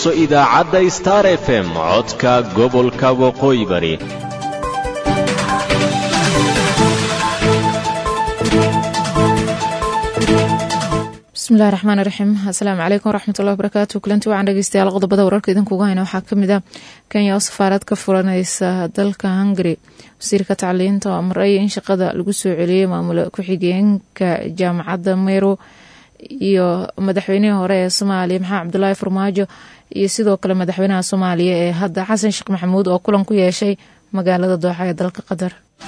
dhegayso idaacadda star f m codka gobolka waqooyi bari bismillahi raxmaan raxiim asalaamu calaykum waraxmatullahi wabarakaatu kulanti waxaan dhegeystayaal qodobada wararka idinkuga hayna waxaa kamid ah kenya oo safaarad ka furaneysa dalka hungary wasiirka tacliinta oo amray in shaqada lagu soo celiyey maamula ku-xigeenka jaamacadda meyro iyo madaxweynihii hore ee soomaaliya maxamed cabdulaahi farmaajo iyo sidoo kale madaxweynaha soomaaliya ee hadda xasan sheekh maxamuud oo kulan ku yeeshay magaalada dooxa ee dalka qatar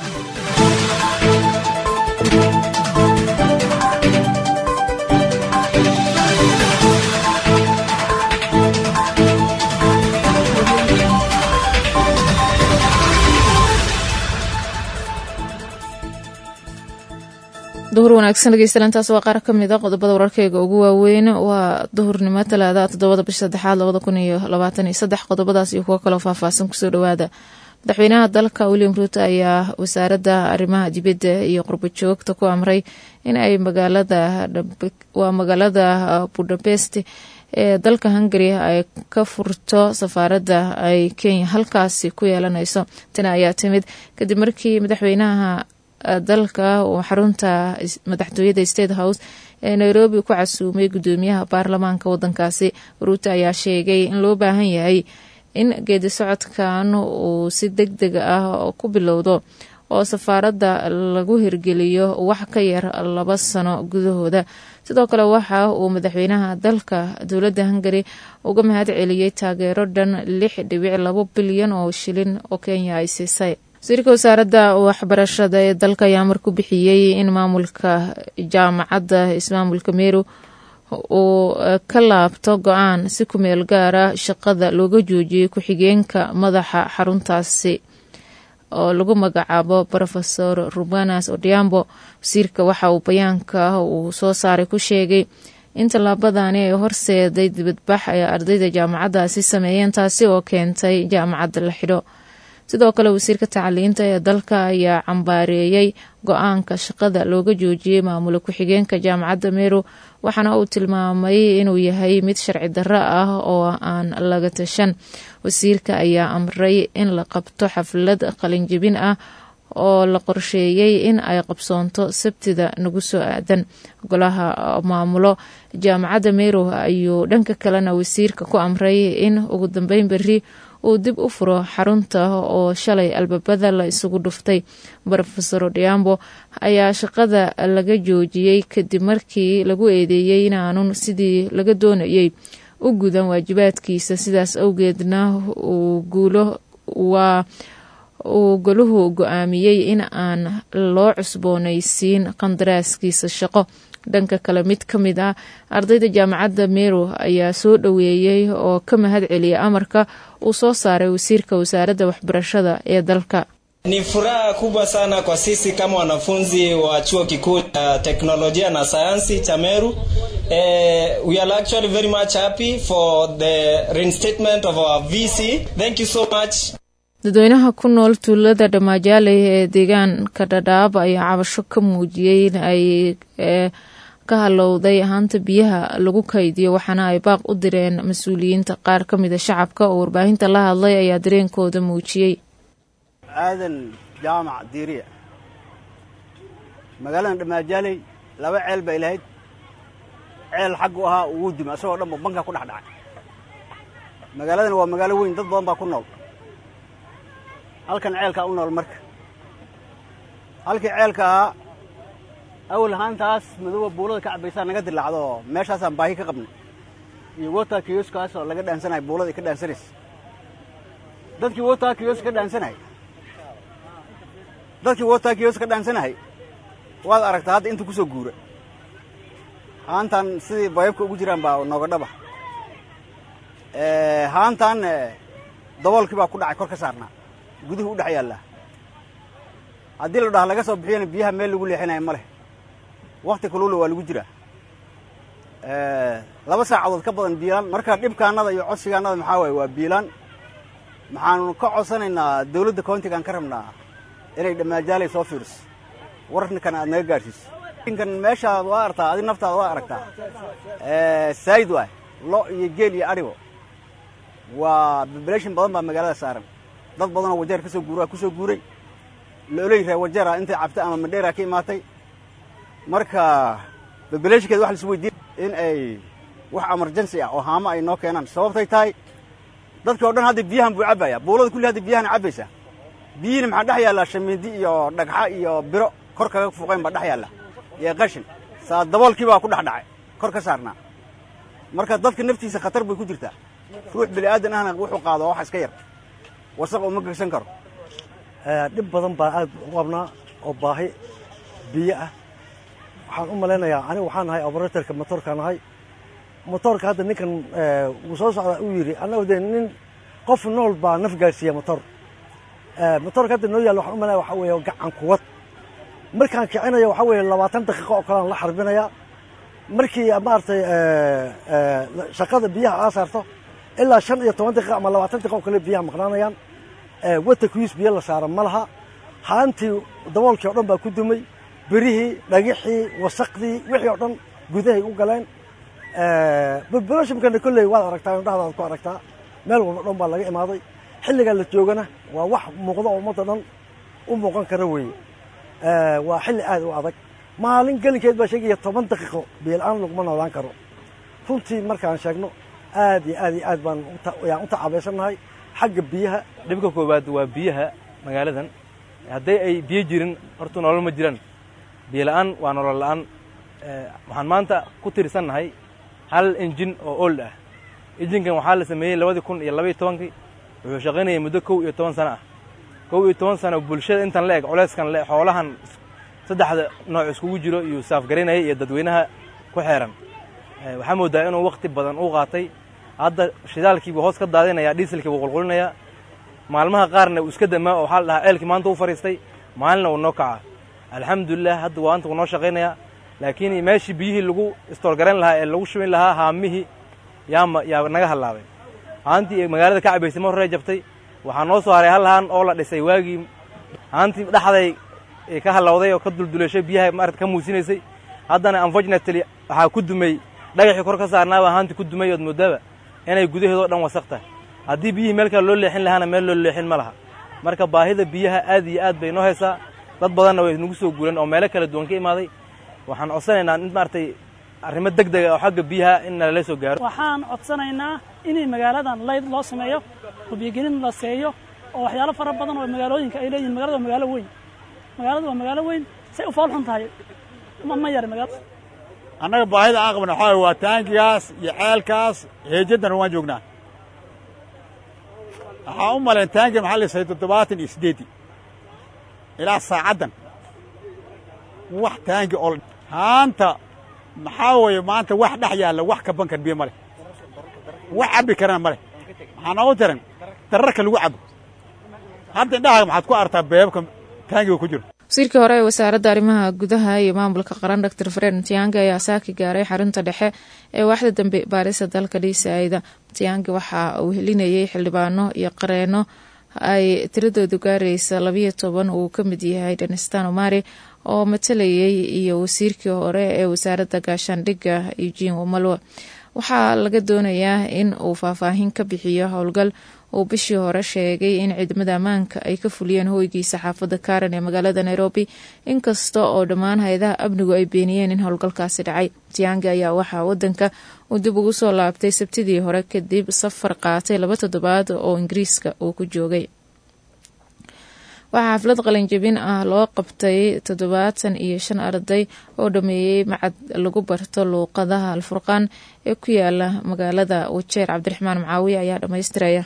duhur wanaagsan dhegeystayaantaas waa qaar kamid a qodobada wararkeyga ugu waaweyn waa duhurnimo talaada toddobada bisha saddexaad labada kun iyo labaatan iyo saddex qodobadaas iyo kuwo kaloo faahfaahsan kusoo dhawaada madaxweynaha dalka william ruuto ayaa wasaaradda arrimaha dibadda iyo qurbo joogta ku amray in ay magaalada waa magaalada budapest ee dalka hungary ay ka furto safaaradda ay kenya halkaasi ku yeelanayso tani ayaa timid kadib markii madaxweynaha dalka uu xarunta madaxtooyada state house ee nairobi ku casuumay gudoomiyaha baarlamaanka wadankaasi ruuto ayaa sheegay in loo baahan yahay in geedi socodkan uu si deg deg ah ku bilowdo oo safaaradda lagu hirgeliyo wax ka yar laba sano gudahooda sidoo kale waxa uu madaxweynaha dalka dowladda hungary uga mahad celiyey taageero dhan lix dhibic labo bilyan oo shilin oo kenya ay siisay wasiirka wasaaradda waxbarashada ee dalka ayaa amar ku bixiyey in maamulka jaamacadda ismaamulka meru uu ka laabto go-aan si ku meel gaara shaqada looga joojiyey ku-xigeenka madaxa xaruntaasi oo lagu magacaabo rofesor rubanas odiambo wasiirka waxa uu bayaanka uu soo saaray ku sheegay in tallaabadani ay horseeday dibadbax ay ardayda jaamacaddaasi sameeyeen taasi oo keentay jaamacadda la xidho sidoo kale wasiirka tacliinta ee dalka ayaa cambaareeyey go-aanka shaqada looga joojiyey maamula ku-xigeenka jaamacadda meru waxaana uu tilmaamay inuu yahay mid sharci darro ah oo aan laga tashan wasiirka ayaa amray in la qabto xaflad qalinjibin ah oo la qorsheeyey in ay qabsoonto sabtida nagu soo aadan golaha maamulo jaamacadda meru ayuu dhanka kalena wasiirka ku amray in ugu dambeyn berri uu dib u furo xarunta oo shalay albaabada la isugu dhuftay rofesor odiambo ayaa shaqada laga joojiyey kadib markii lagu eedeeyey inaanun sidii laga doonayey u gudan waajibaadkiisa sidaas awgeedna uu guulo waa uu goluhu go-aamiyey in aan loo cusboonaysiin qandaraaskiisa shaqo dhanka kale mid ka mid ah ardayda jaamacadda meru ayaa soo dhoweeyey oo ka mahad celiyay amarka uu soo saaray wasiirka wasaaradda waxbarashada ee dalka Ni furaha kubwa sana kwa sisi kama wanafunzi wa chuo kikuu cha teknolojia na sayansi cha Meru. Eh, we are actually very much happy for the reinstatement of our VC. Thank you so much. dadweynaha ku nool tuulada dhamaajaale ee deegaanka dhadhaab ayaa cabasho ka muujiyey in ay ka halowday ahaanta biyaha lagu kaydiyo waxaana ay baaq u direen mas-uuliyiinta qaar ka mida shacabka oo warbaahinta la hadlay ayaa dareenkooda muujiyey aadan jaamac diiriya magaaladan dhammaajaaley laba ceel bay lahayd ceel xaggu ahaa ugu duma isagoo dhanba banka ku dhex dhacay magaaladan waa magaalo weyn dad badan baa ku nool halkan ceelkaa u nool marka halkii ceelka ahaa awal ahaantaas madooba buulada ka cabbaysaa naga dilaacdo oo meeshaasaan baahi ka qabnay iyo wota kiyoskaas oo laga dhaansanaya buulada ay ka dhaansanaysa dadkii wota kiyos ka dhaansanayay dadkii wota kiyos ka dhaansanayay waad aragtaa hadda inta ku soo guura haantan sidii bayabka ugu jiraan baa nooga dhaba haantan daboolkii baa ku dhacay kor ka saarnaa guduhu u dhex yaallaa haddii la dhaha laga soo bixiyana biyaha meel lagu leexinaya ma leh wakti kaluula waa lagu jiraa laba saacadood ka badan biilaan marka dhibkaannada iyo codsigaannada maxaa waaye waa biilaan maxaanu ka codsanaynaa dawladda countigaan ka rabnaa inay dhammaajaalay soo fiiriso wararkan aad naga gaadhsiiso kan meeshaad waa artaa adi naftaada waa aragtaa saayid waay lo iyo geel iyo adhibo waa population badan baa magaalada saaran dad badanoo wajeer ka soo guuraa ku soo guuray looley ree wajeera intay cabtay ama madheera ka imaatay marka populationkeeda waxa laisu weydiin in ay wax emergency ah oo haamo ay noo keenaan sababtay tahay dadka o dhan hadda biyahan buu cabbaya buulada kulli hadda biyahan cabbaysaa biyihiina maxaa dhex yaallaa shamiindi iyo dhagxa iyo biro kor kaga fuqeen baa dhex yaalla iyo qashin saa daboolkii baa ku dhex dhacay kor ka saarnaa marka dadka naftiisa khatar bay ku jirtaa ruux bini aadan ahna wuxuu qaado wax iska yar wasaq uma gegsan karo dhib badan baan aad u qabnaa oo baahi biyo ah waxaan u malaynayaa anigu waxaan nahay operatorka motorkaan nahay motorka hadda ninkan wuu soo socdaa uu yidhi annagu dee nin qof nool baa naf gaadhsiiya motor motorka hadda noo yaalla waxaan u malayaya waxaa weeye gacan kuwad markaan kicinayo waxaa weeye labaatan daqiiqo oo kalean la xarbinayaa markii maaragtay shaqada biyaha aa saarto ilaa shan iyo toban daqiiqa ama labaatan daqiiqa oo kale biyaha maqnaanayaan wata kuwiis biyo la saara ma laha haantii daboolkii o dhan baa ku dumay berihii dhagixii wasaqdii wixii oo dhan gudahay u galeen bobulationkana kolley waad aragtaa indhahdaad ku aragtaa meel walba dhan baa laga imaaday xilligaa la joogana waa wax muuqda oo ummadda dhan u muuqan kara weeye waa xilli aad u adag maalin gelinkeed baa sheegaya toban daqiiqo biyola-aan laguma noolaan karo runtii markaan sheegno aad iyo aad iyo aad baan yaan u tacaabaysannahay xagga biyaha dhibka koowaad waa biyaha magaaladan hadday ay biyo jirin horta nolol ma jiraan biyo la'aan waa nolol la'aan waxaan maanta ku tirsannahay hal injin oo old ah injinkan waxaa la sameeyey labadii kun iyo labaiyo tobankii wuxuu shaqaynayay muddo kow iyo toban sano ah kow iyo toban sano bulshada intan la eg culeyskan le xoolahan saddexda nooc iskugu jiro iyuu saafgaraynayay iyo dadweynaha ku xeeran waxaa moodaa inuu wakti badan u qaatay hadda shidaalkiibuu hoos ka daadinayaa dhiiselkii buu qulqulinayaa maalmaha qaarna uu iska damaa oo waxaa la dhahaa ceelkii maanta u fadhiistay maalina uu noo kacaa alxamdulilah hadda waanta wuu noo shaqaynayaa laakiin meeshii biyihii lagu istoorgarayn lahaa ee lagu shubin lahaa haamihii yaama yaa naga hallaabay haantii magaalada ka cabaysay ma horrey jabtay waxaa noo soo haray hal haan oo la dhisay waagii haantii dhexday ka hallawday oo ka dulduleeshay biyaha maarata ka muusinaysay haddana unfortunately waxaa ku dumay dhagaxii kor ka saarnaabaa haantii ku dumay ood moodaaba inay gudaheedoo dhan wasaq tahay haddii biyihii meel kale loo leexin lahaana meel loo leexin ma laha marka baahida biyaha aad iyo aad bay noo haysaa dad badanna way nagu soo guuran oo meelo kala duwan ka imaaday waxaan codsanaynaa in maaragtay arrimo deg dega oo xagga biyaha in nalala soo gaaro waxaan codsanaynaa inay magaaladan layd loo sameeyo oo biyogelin la seeyo oo waxyaalo fara badan oo magaalooyinka ay leeyihin magalada waa magaalo weyn magaaladu waa magaalo weyn say u fool xun tahay ma ma yara magaalada annaga baahida aan qabna waxaa waa taangigaas iyo ceelkaas heejaddana waan joognaa waxaan u malayn taangi maxaa la sahay toddobaatan iyo siddeeddii ilaa saacaddan wax taangi oo haanta maxaa weeye maanta wax dhex yaalla wax ka bankan biyo ma leh wax cabbi karana ma leh maxaa noogu tiran dararka lagu cabo hadda indhahaaga maxaad ku artaa beebabka taangiga ku jiro wasiirkii hore ee wasaaradda arrimaha gudaha iyo maamulka qaran doctor fred matiyangi ayaa saaki gaaray xarunta dhexe ee waaxda dambe baarisa dalka dhiisaayda matiyangi waxa uu helinayay xildhibaano iyo qareeno ay tiradoodu gaaraysa labayo toban uu ka mid yahay dhanistan omari oo matalayay iyo wasiirkii hore ee wasaaradda gaashaandhigga eugene wamalwa waxaa laga doonayaa in uu faahfaahin ka bixiyo howlgal uu bishii hore sheegay in ciidamada ammaanka ay ka fuliyeen hoygiisa xaafadda karen ee magaalada nairobi inkasta oo dhammaan hay-adaha amnigu ay beeniyeen in howlgalkaasi dhacay tiyangi ayaa waxaa wadanka uu dib ugu soo laabtay sabtidii hore kadib safar qaatay laba toddobaad oo ingiriiska uu ku joogay waxaa xaflad qalinjabin ah loo qabtay toddobaatan iyo shan arday oo dhameeyey macad lagu barto luuqadaha alfurqaan ee ku yaala magaalada wajeer cabdiraxmaan macaawiye ayaa dhammaystiraya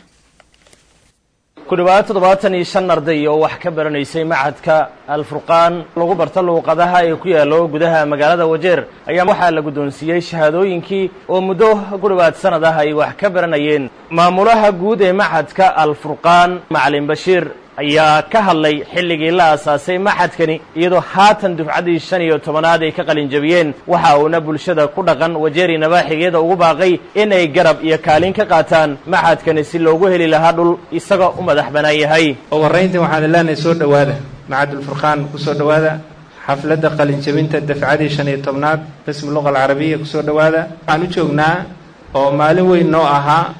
ku dhowaad toddobaatan iyo shan arday oo wax ka baranaysay macadka alfurqaan lagu barto luuqadaha ee ku yaallo gudaha magaalada wajeer ayaa waxaa la guddoonsiiyey shahaadooyinkii oo muddo ku dhowaad sannad ah ay wax ka baranayeen maamulaha guud ee macadka alfurqaan macalin bashiir ayaa ka hadlay xilligii la aasaasay maxadkani iyadoo haatan dufcaddii shan iyo tobanaad ay ka qalinjabiyeen waxa uuna bulshada ku dhaqan wajeeri nabaaxigeeda ugu baaqay in ay garab iyo kaalin ka qaataan maxadkani si loogu heli lahaa dhul isagoo u madax bannaan yahay ugu horrayntii waxaan leenahay soo dhowaada macadulfurqaan ku soo dhowaada xafladda qalinjabinta dafcadii shan iyo tobnaad qismu luqa alcarabiya ku soo dhowaada waxaan u joognaa oo maalin weyn noo ahaa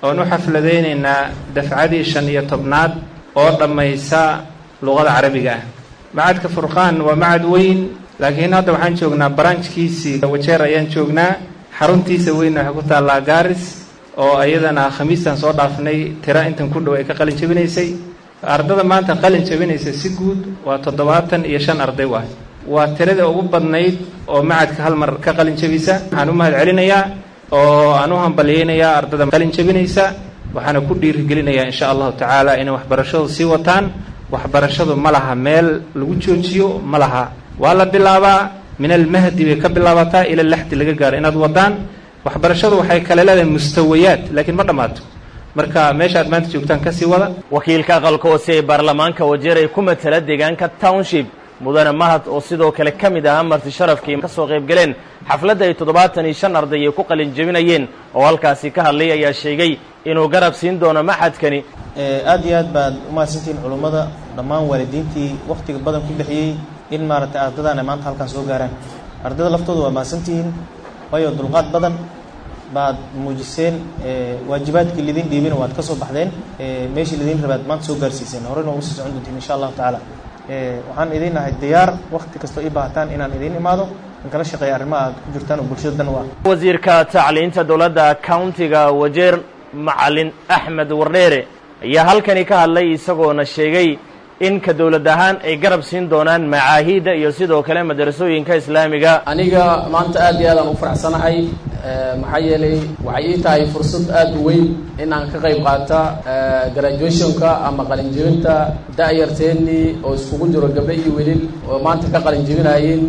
oon u xafladaynaynaa dafcadii shan iyo tobnaad oo dhammaysa luqada carabiga ah macadka furqaan waa macad weyn laakiin hadda waxaan joognaa baranjkiisii wajeer ayaan joognaa xaruntiisa weyn waxay ku taallaa gaaris oo iyadana khamiistan soo dhaafnay tira intan ku dhow ay ka qalin jabinaysay ardada maanta qalin jabinaysa si guud waa toddobaatan iyo shan arday waay waa tirada ugu badnayd oo macadka hal mar ka qalin jabisa waxaan u mahad celinayaa oo aan u hambalyeynayaa ardada qalin jabinaysa waxaana ku dhiirigelinayaa insha allahu tacaala inay waxbarashadu sii wataan waxbarashadu ma laha meel lagu joojiyo ma laha waa la bilaabaa min almahdi bay ka bilaabataa ila laxdi laga gaaro inaad wadaan waxbarashadu waxay kale leedahay mustawayaad laakiin ma dhammaato marka meesha aad maanta joogtaan kasii wada wakiilka aqalka hoose ee baarlamaanka wajeer ay ku matala deegaanka township mudane mahad oo sidoo kale ka mid ahaa marti sharafkii ka soo qayb galeen xafladda ay toddobaatan iyo shan arday ay ku qalin jebinayeen oo halkaasi ka hadlay ayaa sheegay inuu garab siin doono maxadkani aad iyo aad baad umahadsantihiin culummada dhammaan waalidiintii wakhtiga badan ku bixiyey in maaragtay ardadaan ay maanta halkaan soo gaaraan ardada laftooda waa mahadsantihiin waayo dulqaad badan baad muujiseen waajibaadkii lidin dhiibina waad ka soo baxdeen meeshii lidin rabaad maanta soo gaarsiiseen horeyna ugu sii socon doontiin insha allahu tacaala waxaan idiin nahay diyaar wakhti kastoo ii baahataan inaan idiin imaado in kala shaqeeya arrimaha aad ku jirtaan oo bulshada dan u ah wasiirka tacliinta dowladda countiga wajeer macalin axmed wardheere ayaa halkani ka hadlay isagoona sheegay in ka dowlad ahaan ay garab siin doonaan macaahiidda iyo sidoo kale madarasooyinka islaamiga aniga maanta aad iyo aadaan u faraxsanahay maxaa yeelay waxay ii tahay fursad aada u weyn in aan ka qayb qaata graduationka ama qalinjebinta da-yarteennii oo iskugu jiro gabdho iyo welil oo maanta ka qalinjebinayeen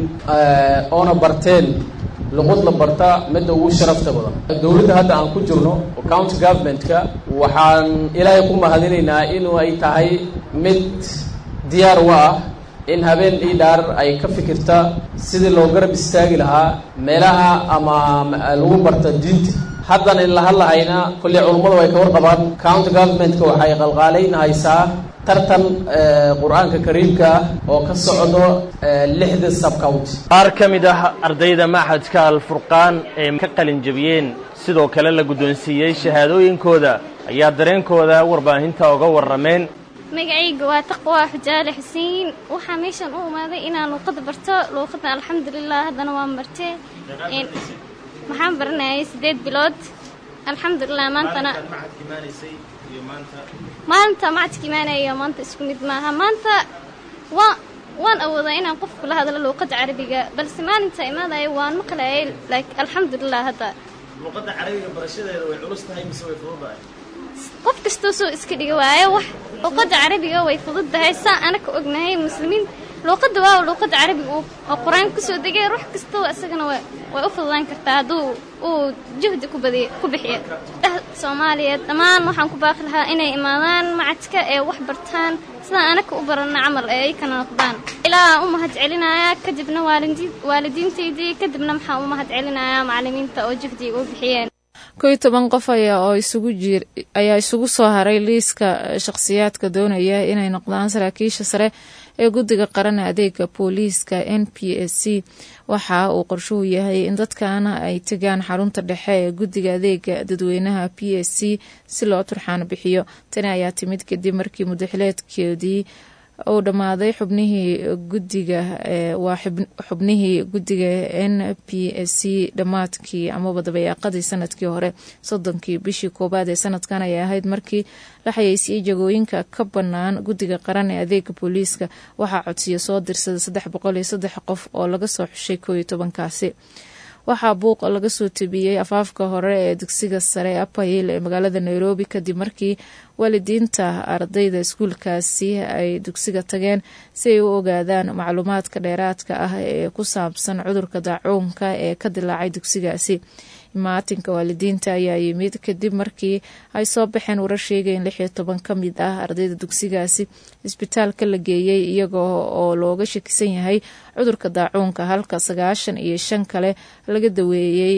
oona barteen luqud la barta midda ugu sharafta badan dowladda hadda aan ku jirno county governmentka waxaan ilaahay ku mahadinaynaa inuu ay tahay mid diyaar u ah in habeen ii dhaar ay ka fikirta sidii loo garab istaagi lahaa meelaha ama lagu barta diinta haddan in la hadlahayna kolley culummadu ay ka warqabaan county governmentka waxay qalqaalaynahaysaa tartan qur-aanka kariimka ah oo ka socdo lixda subcounty qaar ka mid ah ardayda maxadka alfurqaan ee ka qalin jebiyeen sidoo kale la guddoonsiiyey shahaadooyinkooda ayaa dareenkooda warbaahinta uga warrameen magacayga waa taqwa xujaale xuseen waxaa meeshan u imaaday inaan luuqada barto luuqadan alxamdulilah haddana waan bartee waxaan baranayay siddeed bilood alxamdulilah maantana maanta macadka imaanaya maanta isku mid maaha maanta waa waan awoodaa inaan qof kula hadlo luuqada carabiga balse maalinta imaadaya waan maqlayay like alxamdulilah hadda luuqadda carabiga barashadeeda way culus tahay mise way fududahay qof kastoo soo iska dhiga waayo wax luuqadda carabiga way fududdahay saa anaka ognahay muslimiin luuqadda waa luuqadda carabiga oo qur-aan kusoo degay ruux kastoo isagana way u fududaan kartaa hadduu uu juhdi ku badiy ku bixiyo soomaaliyeed dhammaan waxaan ku baaqi lahaa inay imaadaan macadka ee wax bartaan sidaan anaka u barana camal ee ay kana noqdaan ilaa u mahad celinayaa kadibna waalidiintaydii kadibna maxaa u mahad celinayaa macalimiinta oo juhdiga u bixiyeen kow iyo toban qof ayaa oo isugu jir ayaa isugu soo haray liiska shakhsiyaadka doonaya inay noqdaan saraakiisha sare ee guddiga qaran adeega booliiska n p s c waxa uu qorshuhu yahay in dadkaana ay tegaan xarunta dhexe ee guddiga adeega dadweynaha p s c si loo turxaan bixiyo tani ayaa timid kadib markii mudaxileedkeedii uu dhammaaday xubnihii guddiga waa xubnihii guddiga n p s c dhammaadkii amaba dabayaaqadii sanadkii hore soddonkii bishii koowaad ee sanadkan ayay ahayd markii la xayeysiiyey jagooyinka ka bannaan guddiga qaran ee adeega booliiska waxaa codsiya soo dirsada saddex boqol iyo saddex qof oo laga soo xushay koo iyo tobankaasi waxaa buuq laga soo tabiyey afaafka hore ee dugsiga sare ee apayil ee magaalada nairobi kadib markii waalidiinta ardayda iskuulkaasi ay dugsiga tageen si ay u ogaadaan macluumaadka dheeraadka ah ee ku saabsan cudurka daacuunka ee ka dilaacay dugsigaasi imaatinka waalidiinta ayaa yimid kadib markii ay soo baxeen warar sheegay in lix iyo toban ka mid ah ardayda dugsigaasi isbitaalka la geeyey iyagoo oo looga shakisan yahay cudurka daacuunka halka sagaashan iyo shan kale laga daweeyey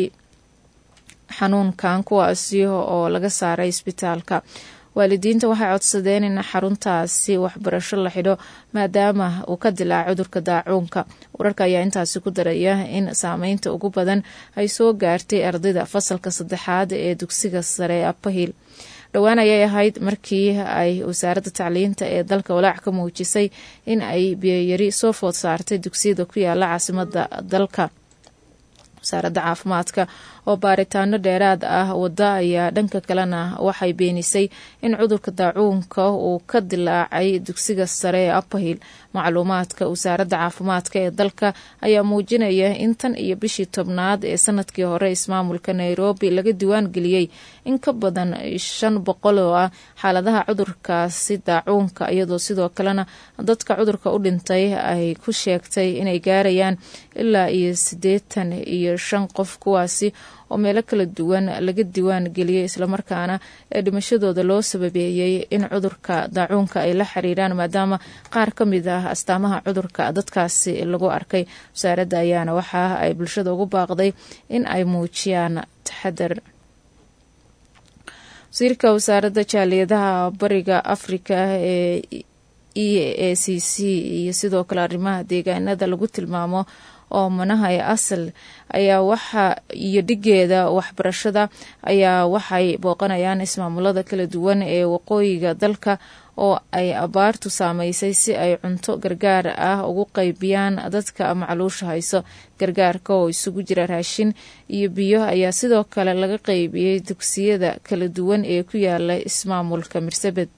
xanuunkan kuwaasi oo laga saaray isbitaalka waalidiinta waxay codsadeen in xaruntaasi waxbarasho la xidho maadaama uu ka dilaaca cudurka daacuunka wararka ayaa intaasi ku daraya in saameynta ugu badan ay soo gaartay ardayda fasalka saddexaad ee dugsiga sare ee apahil dhowaan ayay ahayd markii ay wasaaradda tacliinta ee dalka walaac ka muujisay in ay biyoyari soo food saartay dugsiyada ku yaala caasimada dalka wasaaradda caafimaadka oo baaritaano dheeraad ah wada ayaa dhanka kalena waxay beenisay in cudurka daacuunka uu ka dilaacay dugsiga sare ee upperhill macluumaadka wasaaradda caafimaadka ee dalka ayaa muujinaya in tan iyo bishii tobnaad ee sanadkii hore ismaamulka nairobi laga diwaan geliyey in ka badan shan boqol oo ah xaaladaha cudurkaasi daacuunka iyadoo sidoo kalena dadka cudurka u dhintay ay ku sheegtay inay gaarayaan ilaa iyo siddeetan iyo shan qof kuwaasi oo meelo kala duwan laga diwaan geliyey islamarkaana ee dhimashadooda loo sababeeyey in cudurka daacuunka ay la xiriiraan maadaama qaar ka mid ah astaamaha cudurka dadkaasi lagu arkay wasaaradda ayaana waxa ay bulshada ugu baaqday in ay muujiyaan taxadar wasiirka wasaaradda jaaliyadaha bariga afrika ee e a c c iyo sidoo kale arrimaha deegaanada lagu tilmaamo oo manaha ee asal ayaa waxa iyo dhigeeda waxbarashada ayaa waxay booqanayaan ismaamulada kala duwan ee waqooyiga dalka oo ay abaartu saameysay si ay cunto gargaar ah ugu qaybiyaan dadka macluusha hayso gargaarka oo isugu jira raashin iyo biyo ayaa sidoo kale laga qaybiyey dugsiyada kala duwan ee ku yaala ismaamulka mirsabed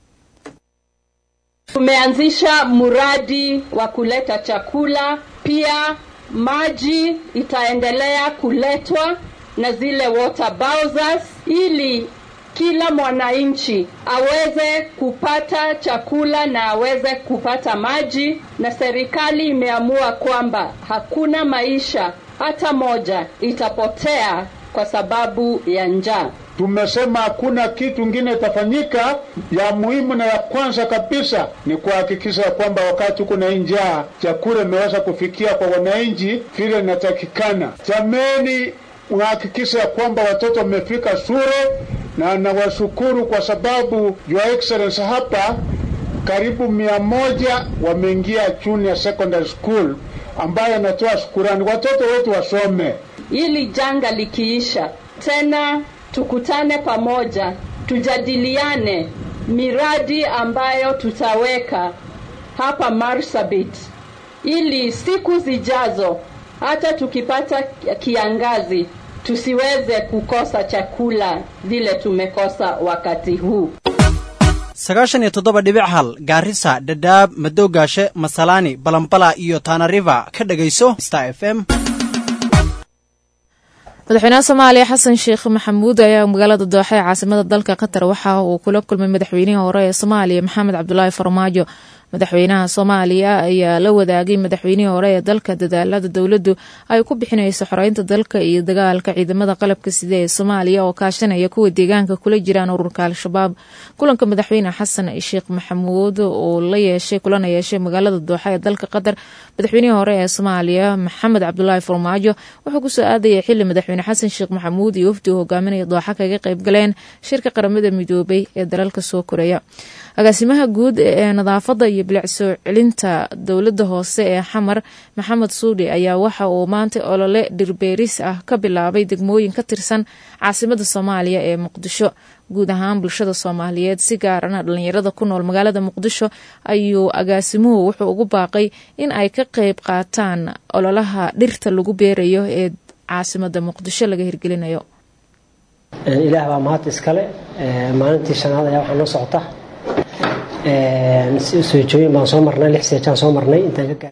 Tumeanzisha mradi wa kuleta chakula, pia maji itaendelea kuletwa na zile water bowsers ili kila mwananchi aweze kupata chakula na aweze kupata maji, na serikali imeamua kwamba hakuna maisha hata moja itapotea kwa sababu ya njaa. Tumesema hakuna kitu ingine itafanyika. Ya muhimu na ya kwanza kabisa ni kuhakikisha kwamba wakati kuna njaa, chakula imeweza kufikia kwa wananchi vile inatakikana. Jameni, uhakikisha kwamba watoto wamefika shule, na nawashukuru kwa sababu Your Excellency hapa karibu mia moja wameingia junior secondary school, ambayo anatoa shukurani. Watoto wetu wasome ili janga likiisha tena tukutane pamoja, tujadiliane miradi ambayo tutaweka hapa Marsabit, ili siku zijazo hata tukipata kiangazi tusiweze kukosa chakula vile tumekosa wakati huu. sagaashan iyo toddoba dhibic hal gaarisa dhadhaab madowgaashe masalaani balambala iyo taanariva ka dhegayso star f m madaxweynaha soomaaliya xasan sheekh maxamuud ayaa magaalada dooxa ee caasimada dalka qatar waxa uu kula kulmay madaxweynihii hore ee soomaaliya maxamed cabdulaahi farmaajo madaxweynaha soomaaliya ayaa la wadaagay madaxweynihii hore ee dalka dadaalada dowladdu ay ku bixinayso xoreynta dalka iyo dagaalka ciidamada qalabka sida ee soomaaliya oo kaashanaya kuwa deegaanka kula jiraan ururka al-shabaab kulanka madaxweyne xasan sheekh maxamuud uu la yeeshay kulana yeeshay magaalada dooxa ee dalka qatar madaxweynihii hore ee soomaaliya maxamed cabdulaahi farmaajo wuxuu kusoo aadayay xili madaxweyne xasan sheekh maxamuud iyo wafdi uu hogaaminaya dooxa kaga qayb galeen shirka qaramada midoobay ee dalalka soo koraya agaasimaha guud ee nadaafada iyo bilic soo celinta dowladda hoose ee xamar maxamed suudhi ayaa waxa uu maanta olole dhirbeeris ah ka bilaabay degmooyin ka tirsan caasimada soomaaliya ee muqdisho guud ahaan bulshada soomaaliyeed si gaarana dhalinyarada ku nool magaalada muqdisho ayuu agaasimuhu wuxuu ugu baaqay in ay ka qeyb qaataan ololaha dhirta lagu beerayo ee caasimada muqdisho laga hirgelinayo ilaah baa mahad iskale maalintii shanaad ayaa waxaa noo socota soojooyin baan soo marnay lix seejaan soo marnay intaan ka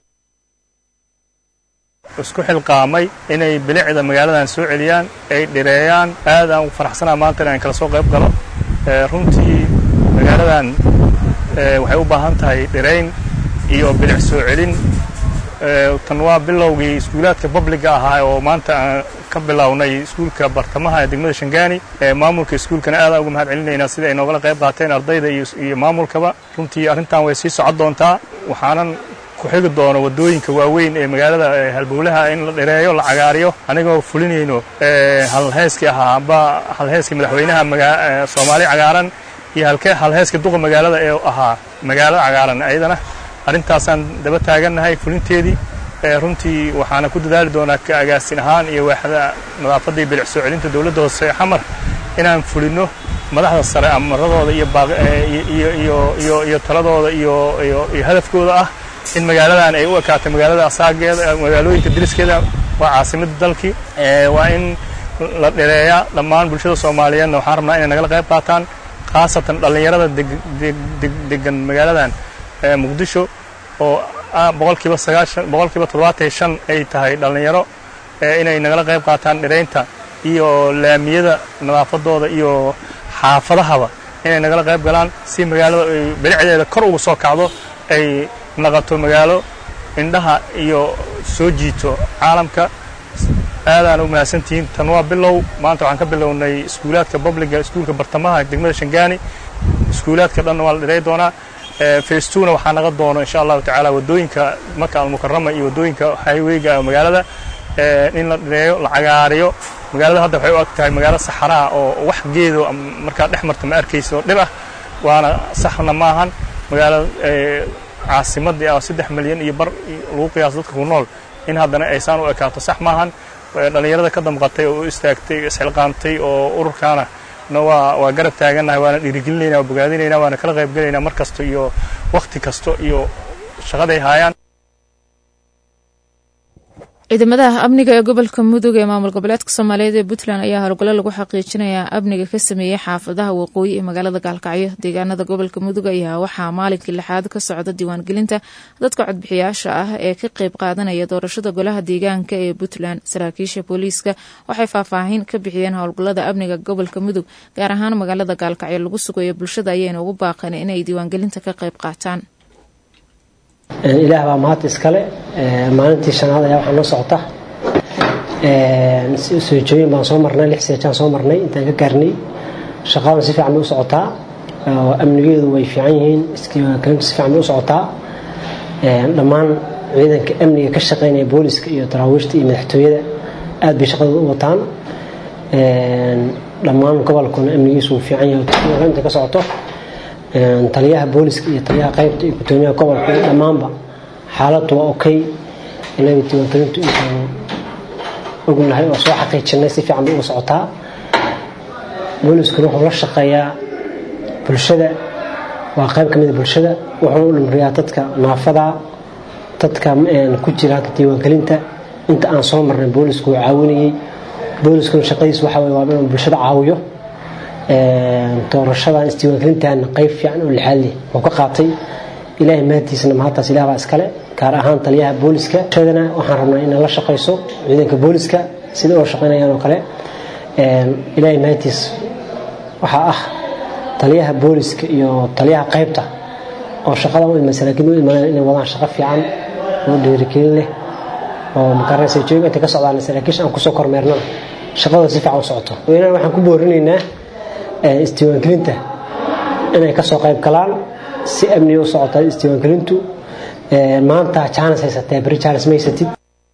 isku xilqaamay inay bilicda magaaladan soo celiyaan ay dhireeyaan aad aan u faraxsanaa maanta in aan kala soo qayb galo runtii magaaladan waxay u baahan tahay dhireyn iyo bilic soo celin tan waa bilowgii iskuulaadka babliga ahaa oo maanta aan ka bilownay iskuulka bartamaha ee degmada shangaani maamulka iskuulkana aadaan uga mahad celinaynaa sida ay noogala qayb qaateen ardayda iyo maamulkaba runtii arrintan way sii socon doontaa waxaanan ku xigi doono waddooyinka waaweyn ee magaalada halbowlaha in la dhireeyo la cagaariyo anigoo fulinayno halheeskii ahaa amba halheeskii madaxweynaha soomaali cagaaran iyo halheeskii duqa magaalada ee ahaa magaalada cagaaran ayadana arrintaasaan daba taagannahay fulinteedii runtii waxaana ku dadaali doonaa ka agaasin ahaan iyo waaxda nadaafadda iyo bilic soo celinta dowladda hoose ee xamar inaan fulinno madaxda sare amaradooda iyo iyo iyo iyo iyo taladooda iyo iyo iyo hadafkooda ah in magaaladan ay u ekaato magaalada asaageeda magaalooyinka diriskeeda waa caasimadda dalkii waa in la dhereeyaa dhammaan bulshada soomaaliyeedna waxaan rabnaa inay nagala qayb qaataan khaasatan dhallinyarada degan magaaladan muqdisho oo boqolkiiba sagaashan boqolkiiba toddobaatan iyo shan ay tahay dhallinyaro inay nagala qayb qaataan dhereynta iyo laamiyada nadaafadooda iyo xaafadahaba inay nagala qayb galaan si magaalada ay bilicdeeda kor ugu soo kacdo ay naqato magaalo indhaha iyo soo jiito caalamka aadaan u mahadsantihiin tan waa bilow maanta waxaan ka bilownay iskuulaadka babliga iskuulka bartamaha degmada shangaani iskuulaadka dhanna waa la dhirey doonaa facetuna waxaa naga doono insha allahu tacaala waddooyinka maka almukarama iyo waddooyinka highwayga magaalada in la dhireeyo la cagaariyo magaalada hadda waxay u ag tahay magaalo saxaraha oo wax geedo markaa dhex marta ma arkayso dhir ah waana saxna maahan magaalo caasimadii ah saddex milyan iyo bar lagu qiyaaso dadka ku nool in haddana aysaan u ekaato sax maahan dhallinyarada ka damqatay oo u istaagtay isxilqaamtay oo ururkaana na waa waa garab taagannahay waana dhiirigelinayna waa bogaadinayna waana kala qayb gelaynaa mar kasta iyo wakhti kasta iyo shaqaday haayaan ciidamadaha amniga ee gobolka mudug ee maamul goboleedka soomaaliyeed ee puntland ayaa howlgallo lagu xaqiijinayaa amniga ka sameeyey xaafadaha waqooyi ee magaalada gaalkacyo deegaanada gobolka mudug ayaa waxaa maalinkii lixaad ka socda diiwaangelinta dadka codbixiyaasha ah ee ka qeyb qaadanaya doorashada golaha deegaanka ee puntland saraakiisha booliiska waxay faahfaahin ka bixiyeen howlgallada amniga gobolka mudug gaar ahaan magaalada gaalkacyo lagu sugayo bulshada ayayna ugu baaqeen inay diiwaangelinta ka qeyb qaataan ilaah baa mahad iskale maalintii shanaad ayaa waxaa noo socota soojooyin baan soo marnay lix seejaan soo marnay intaan ka gaarnay shaqadan si fiican bay u socotaa amnigeedu way fiican yihiin iskiiwaangelintu si fiican bay u socotaa dhammaan ciidanka amniga ka shaqeynaya booliska iyo daraawiishta iyo madaxtooyada aad bay shaqadooda u wataan dhammaan gobolkuna amnigiisu wuu fiican yahay inta ka socoto taliyaha booliska iyo taliyaha qaybta iyo gudoomiyaha gobolka iyo dhammaanba xaaladdu waa okay inaga diiwaangelintu intaanu ognahay oo soo xaqiijinay si fiican bay uga socotaa booliskuna wuxuu la shaqeeyaa bulshada waa qayb ka mida bulshada wuxuu u dhimriyaa dadka naafada dadka ku jira hadda diiwaangelinta inta aan soo marnay boolisku wuu caawinayey booliskuna shaqadiis waxa weye waa inuu bulshada caawiyo doorashadan isdiiwaangelintan qayb fiican oo lixaad leh wuu ka qaatay ilaahay mahadtiisana mahadtaas ilaah baa iskale gaar ahaan taliyaha booliska shadana waxaan rabnaa inay la shaqayso ciidanka booliska sida oo shaqaynayaan oo kale ilaahay mahadtiis waxaa ah taliyaha booliska iyo taliyaha qaybta oo shaqada u iman saraakiin u imanayaan inay wadaan shaqo fiican oo dhiirigelin leh oo makaranaysa jooga intay ka socdaan saraakiisha aan kusoo kormeernana shaqadooda si fiican u socoto weynahan waxaan ku boorinaynaa isdiiwaangelinta inay kasoo qayb galaan si amniga u socota isdiiwaangelintu maanta jaanis haysatee beri jaanis ma haysatid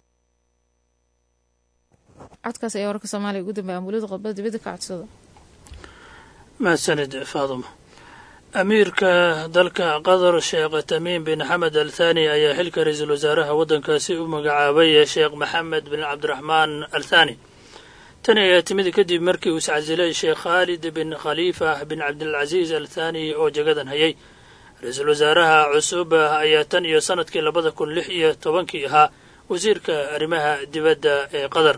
codkaas ayaa wararka soomaaliya ugu dambeya ambuulada qodbada dibadda ka codsada mahadsanid faaduma amiirka dalka qatar sheekh tamiim bin xamed al thani ayaa xilka ra-iisul wasaaraha waddankaasi u magacaabay sheekh maxamed bin cabdiraxmaan al thani tani ayaa timid kadib markii uu iscasilay sheekh khaalid bin khaliifa bin cabdilcasiis al thani oo jagadan hayay ra-iisul wasaaraha cusub ayaa tan iyo sanadkii labada kun lix iyo tobankii ahaa wasiirka arrimaha dibadda ee qatar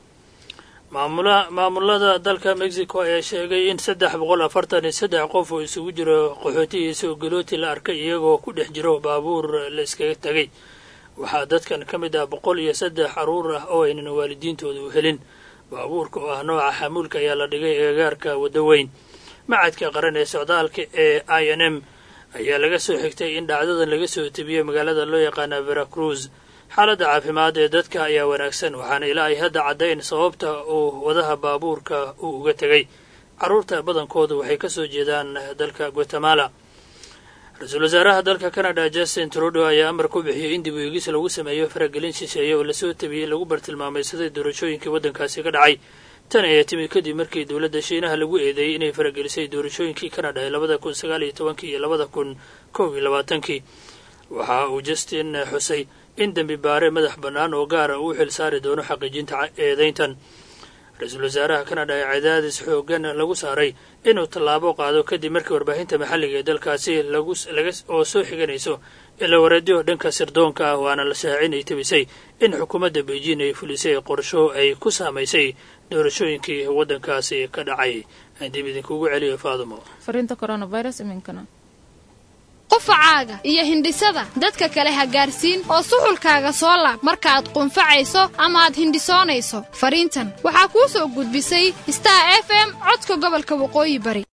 maamulada dalka mexico ayaa sheegay in saddex boqol afartan iyo saddex qof uu isugu jiro qaxootihiisa oo galooti la arkay iyagoo ku dhex jiro baabuur la iskaga tegay waxaa dadkan ka mid ah boqol iyo saddex caruur ah oo aynan waalidiintooda u helin baabuurka oo ah nooca xamuulka ayaa la dhigay eegagaarka waddo weyn macadka qaran ee socdaalka ee i n m ayaa laga soo xigtay in dhacdadan laga soo tebiyey magaalada loo yaqaana veracruz xaaladda caafimaad ee dadka ayaa wanaagsan waxaana ilaa ay hadda caddayn sababta uu wadaha baabuurka uu uga tegay carruurta badankooda waxay ka soo jeedaan dalka guatemala ra-iisul wasaaraha dalka canada justin trudeau ayaa amar ku bixiyey in dib u eegis lagu sameeyo faragelin shisheeye oo lasoo tabiyey lagu bartilmaamaysaday doorashooyinkii waddankaasi ka dhacay tan ayaa timid kadib markii dowladda shiinaha lagu eedeeyey inay faragelisay doorashooyinkii canada ee labada kun sagaal iyo tobankii iyo labada kun kow iyo labaatankii waxa uu justin xusay in dembi baare madax bannaan oo gaara uu xil saari doono xaqiijinta eedayntan ra-iisul wasaaraha kanada ee cadaadis xoogan lagu saaray inuu tallaabo qaado kadib markii warbaahinta maxalliga ee dalkaasi oo soo xiganayso ila wareedyo dhanka sirdoonka ah waana la shaacinay tabisay in xukuumadda beijing ay fulisay qorsho ay ku saamaysay doorashooyinkii waddankaasi ka dhacay dib idinkugu celiyo faadumo fariinta coronavirus iminkana qufacaaga iyo hindhisada dadka kale ha gaarsiin oo suxulkaaga soo laab markaaad qunfacayso ama aad hindhisoonayso fariintan waxaa kuu soo gudbisay star f m codka gobolka waqooyi bari